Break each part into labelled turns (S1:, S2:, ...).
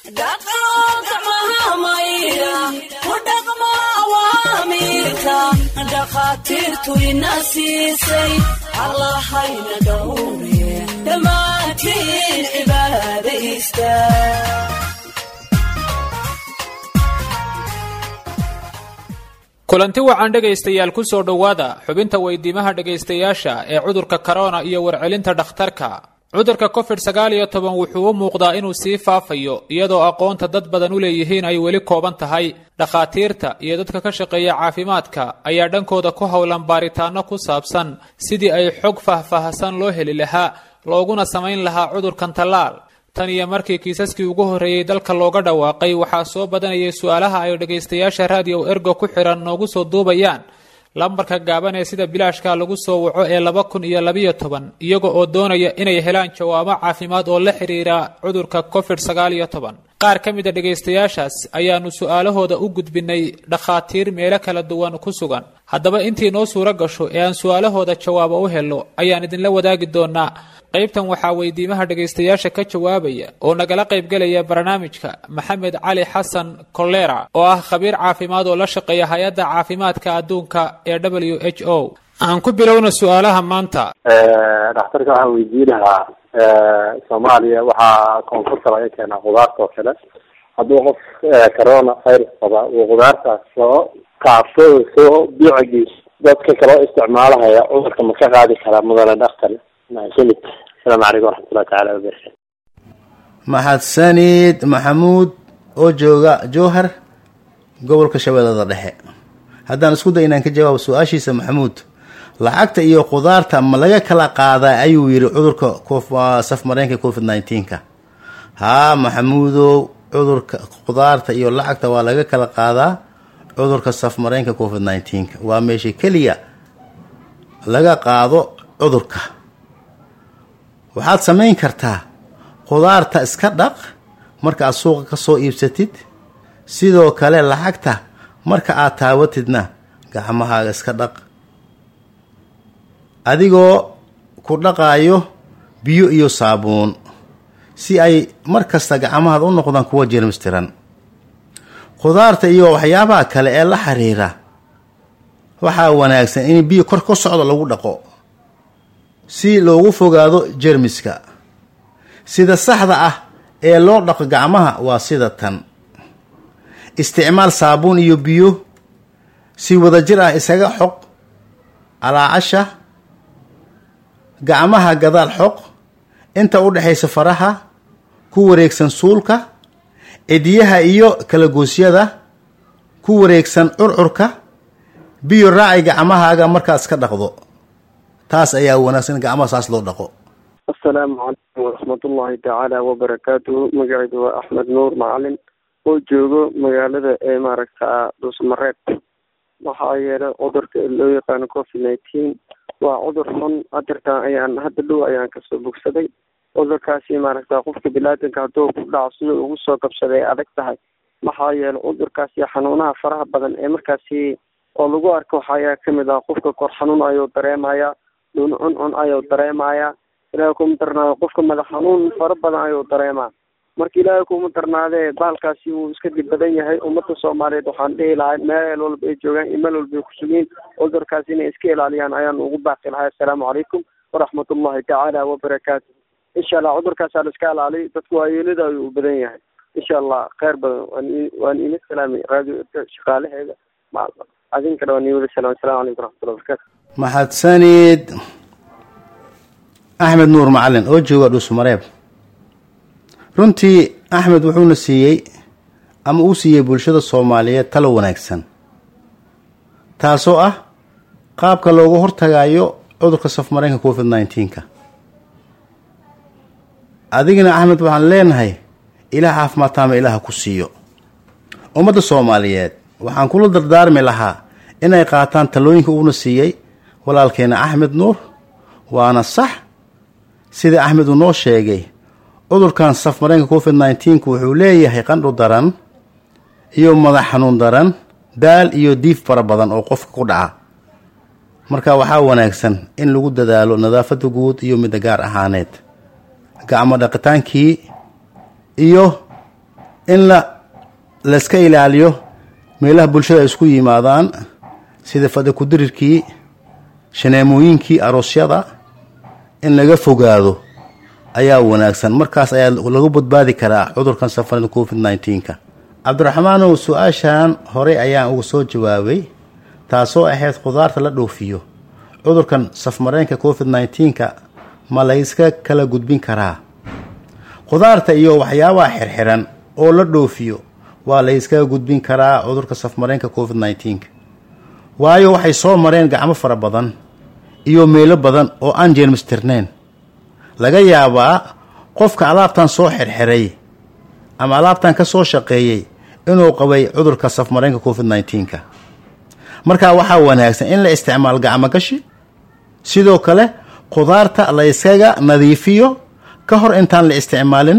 S1: dhakhaatiirtu ina siisay allahayna dhowre dhammaantiin cibaadaysta
S2: kulanti wacan dhegaystayaal ku soo dhowaada xubinta weydiimaha dhegaystayaasha ee cudurka korona iyo warcelinta dhakhtarka cudurka covid sagaal iyo toban wuxuu u muuqdaa inuu sii faafayo iyadoo aqoonta dad badan u leeyihiin ay weli kooban tahay dhakhaatiirta iyo dadka ka shaqeeya caafimaadka ayaa dhankooda ku howlan baaritaano ku saabsan sidii ay xog faahfaahsan loo heli lahaa looguna samayn lahaa cudurkan tallaal tan iyo markii kiisaskii ugu horreeyey dalka looga dhawaaqay waxaa soo badanayay su-aalaha ay dhegaystayaasha raadiyo ergo ku xidhan noogu soo duubayaan lambarka gaaban ee sida bilaashka lagu soo waco ee laba kun iyo labiyo toban iyaga oo doonaya inay helaan jawaabo caafimaad oo la xiriira cudurka covid sagaal iyo toban qaar ka mid a dhegaystayaashaas ayaanu su-aalahooda u gudbinay dhakhaatiir meelo kala duwan ku sugan haddaba intii noo suuro gasho ee aan su-aalahooda jawaabo u helo ayaan idinla wadaagi doonaa qaybtan waxaa weydiimaha dhegaystayaasha ka jawaabaya oo nagala qaybgelaya barnaamijka maxamed cali xasan kolera oo ah khabiir caafimaad oo la shaqeeya hay-adda caafimaadka adduunka ee w h o aan ku bilowna su-aalaha maanta
S3: dhakhtarka waxaan weydiin lahaa soomaaliya waxaa koonfurta laga keenaa khudaarta oo kale hadduu qof corona virus qaba uu khudaartaas soo kaafo soo biicigii dadka kaloo isticmaalahaya cudurka ma ka qaadi karaa mudane dhakhtar mahadsanid asalaamu calaykum waraxmatullahi tacaala wabarakatu
S4: mahadsanid maxamuud oo jooga jowhar gobolka shabeellada dhexe haddaan isku day inaan ka jawaabo su-aashiisa maxamuud lacagta iyo khudaarta ma laga kala qaadaa ayuu yidhi cudurka safmareenka covid nineteenka haa maxamuudow cudurka khudaarta iyo lacagta waa laga kala qaadaa cudurka safmareenka covid nineteenka waa meesha keliya laga qaado cudurka waxaad samayn kartaa khudaarta iska dhaq marka aad suuqa ka soo iibsatid sidoo kale lacagta marka aad taawatidna gacmahaaga iska dhaq adigoo ku dhaqaayo biyo iyo saabuun si ay mar kasta gacmahaada u noqdaan kuwa jermistiran khudaarta iyo waxyaabaha kale ee la xiriira waxaa wanaagsan in biyo kor ka socdo lagu dhaqo si loogu fogaado jermiska sida saxda ah ee loo dhaqo gacmaha waa sida tan isticmaal saabuun iyo biyo si wadajir ah isaga xoq calaacasha gacmaha gadaal xoq inta u dhexaysa faraha ku wareegsan suulka cidiyaha iyo kalagoosyada ku wareegsan curcurka biyo raaci gacmahaaga markaad iska dhaqdo taas ayaa wanaagsan in gacmaha saas loo dhaqo
S5: asalaamu calaykum waraxmatullaahi tacaala wabarakaatuhu magacaydu waa axmed nuur macalin oo joogo magaalada ee maaragta dhuusmareeb waxaa yeelay cudurka loo yaqaano covid nineteen waa cudur xun hadirtaan ayaan hadda dhow ayaan kasoo bogsaday cudurkaasi maaragta qofka bilaadanka hadduu ku dhaco sida ugu soo qabsaday ay adag tahay maxaa yeelay cudurkaasi xanuunaha faraha badan ee markaasi oo lagu arko waxayaa kamid ah qofka kor xanuun ayuu dareemaya dhun cuncun ayuu dareemaya ilaahay kuma darnaado qofka madax xanuun fara badan ayuu dareemaa marka ilaahay kuma darnaadee bahalkaasi wuu iska dib badan yahay ummadda soomaaliyeed waxaan dhihi lahay meel walba ay joogaan iyo meel walba ay kusugiin cudurkaas inay iska ilaaliyaan ayaan ugu baaqi lahay assalaamu calaykum waraxmatullahi tacaala wabarakaatu insha allah cudurkaasaa la iska ilaaliy dadku waayeelada ayuu u badan yahay insha allah kheyr badan waan waan ina salaamay radio shaqaalaheeda adinkana waan ii wada salaam assalamu calaykum waraxmatullahi wabarakatu
S4: mahadsanid axmed nuur macalin oo jooga dhuusmareeb runtii axmed wuxuuna siiyey ama uu siiyey bulshada soomaaliyeed talo wanaagsan taasoo ah qaabka loogu hortagayo cudurka safmareenka covid nineteenka adigana axmed waxaan leenahay ilaah caafimaad taama ilaaha ku siiyo ummadda soomaaliyeed waxaan kula dardaarmi lahaa inay qaataan talooyinka uuna siiyey walaalkeena axmed nuur waana sax sida axmed uu noo sheegay cudurkan safmareenka covid nineteenka wuxuu leeyahay qandhu daran iyo madax xanuun daran daal iyo diif fara badan oo qofka ku dhaca marka waxaa wanaagsan in lagu dadaalo nadaafada guud iyo midda gaar ahaaneed gacmo dhaqitaankii iyo in la layska ilaaliyo meelaha bulshada ay isku yimaadaan sida fadhi kudirirkii shaneemooyinkii aroosyada in laga fogaado ayaa wanaagsan markaas ayaa lagu badbaadi karaa cudurkan safarada covid nneteen-ka cabdiraxmaanow su-aashan horey ayaan uga soo jawaabay taasoo ahayd khudaarta la dhoofiyo cudurkan safmareenka covid nneteen-ka ma layska kala gudbin karaa khudaarta iyo waxyaabaha xirxiran oo la dhoofiyo waa layskaga gudbin karaa cudurka safmareenka covid nneteen-ka waayo waxay soo mareen gacmo fara badan iyo meelo badan oo aan jeermistirnayn laga yaabaa qofka alaabtan soo xirxiray ama alaabtan ka soo shaqeeyey inuu qabay cudurka safmareenka covid nneteen-ka markaa waxaa wanaagsan in la isticmaal gacmo gashi sidoo kale khudaarta la yskaga nadiifiyo ka hor intaan la isticmaalin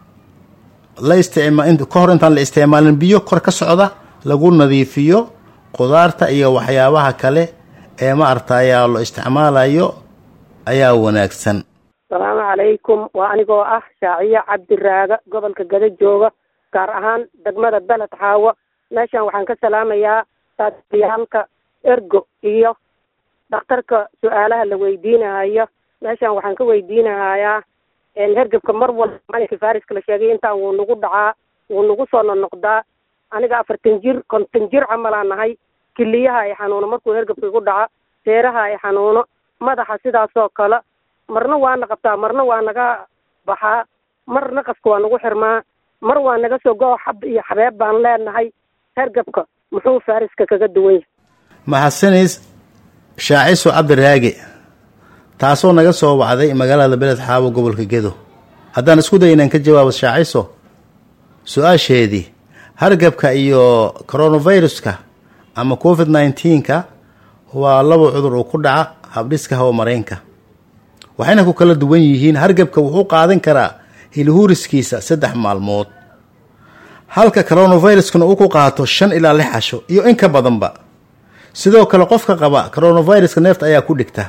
S4: la isticma ka hor intaan la isticmaalin biyo kor ka socda lagu nadiifiyo khudaarta iyo waxyaabaha kale ee ma artayaa lo isticmaalayo ayaa wanaagsan
S6: asalaamu calaykum waa anigoo ah shaaciyo cabdiraaga gobolka gada jooga gaar ahaan degmada beled xaawo meeshan waxaan ka salaamayaa saadiyaalka ergo iyo dhakhtarka su-aalaha la weydiinahayo meeshan waxaan ka weydiinahayaa hergebka mar walba malinka fariska la sheegay intaan wuu nagu dhacaa wuu nagu soo nonoqdaa aniga afartan jir konton jir camalaa nahay kiliyaha ay xanuuno markuu hergebka igu dhaca seeraha ay xanuuno madaxa sidaasoo kale marna waana qabtaa marna waa naga baxaa mar naqaska waa nagu xirmaa mar waa naga soo go xab iyo xabeeb baan leenahay hergebka muxuu fariska kaga duwan yahay
S4: mahadsanis shaaciso cabdiraage taasoo naga soo wacday magaalada beled xaabo gobolka gedo haddaan isku day inaan ka jawaabo shaaciso su-aasheedii hargabka iyo coronaviruska ama covid nneteen-ka waa laba cudur uu ku dhaca habdhiska hawamareenka waxayna ku kala duwan yihiin hargabka wuxuu qaadan karaa hilhuuriskiisa saddex maalmood halka coronaviruskuna uu ku qaato shan ilaa lix casho iyo in ka badanba sidoo kale qofka qaba coronaviruska neefta ayaa ku dhigta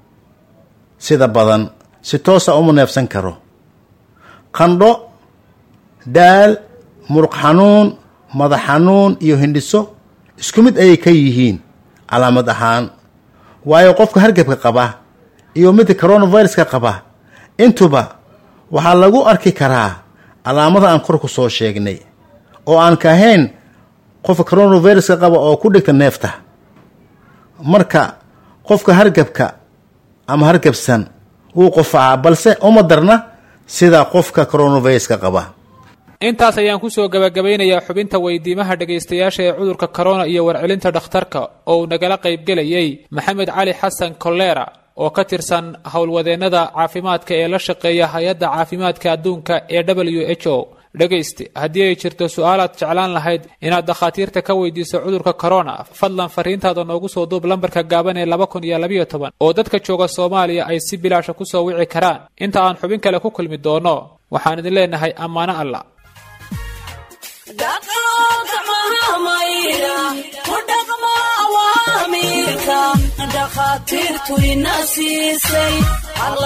S4: sida badan si toosa uma neefsan karo qandho daal muruq xanuun madax xanuun iyo hindhiso isku mid ayay ka yihiin calaamad ahaan waayo qofka hargabka qaba iyo midka coronaviruska qaba intuba waxaa lagu arki karaa calaamada aan kor ku soo sheegnay oo aan ka ahayn qofka coronaviruska qaba oo ku dhigta neefta marka qofka hargabka ama hargabsan wuu qofacaa balse uma darna sida qofka coronaviruska qaba
S2: intaas ayaan kusoo gabagabaynayaa xubinta weydiimaha dhegaystayaasha ee cudurka corona iyo warcelinta dhakhtarka oo uu nagala qaybgelayay maxamed cali xasan kolera oo ka tirsan howlwadeennada caafimaadka ee la shaqeeya hay-adda caafimaadka adduunka ee w h o dhegayste haddii ay jirto su-aalaad jeclaan lahayd inaad dakhaatiirta ka weydiiso cudurka corona fadlan fariintaada noogu soo duub lambarka gaaban ee laba kun iyo labayo toban oo dadka jooga soomaaliya ay si bilaasha kusoo wici karaan inta aan xubin kale ku kulmi doono waxaan idin leenahay ammaano alla
S1: dhakhaatiirtu ina siisay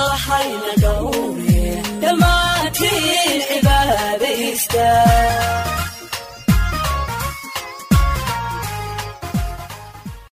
S1: allahayna dhowre dhammaantiin cibaadaysta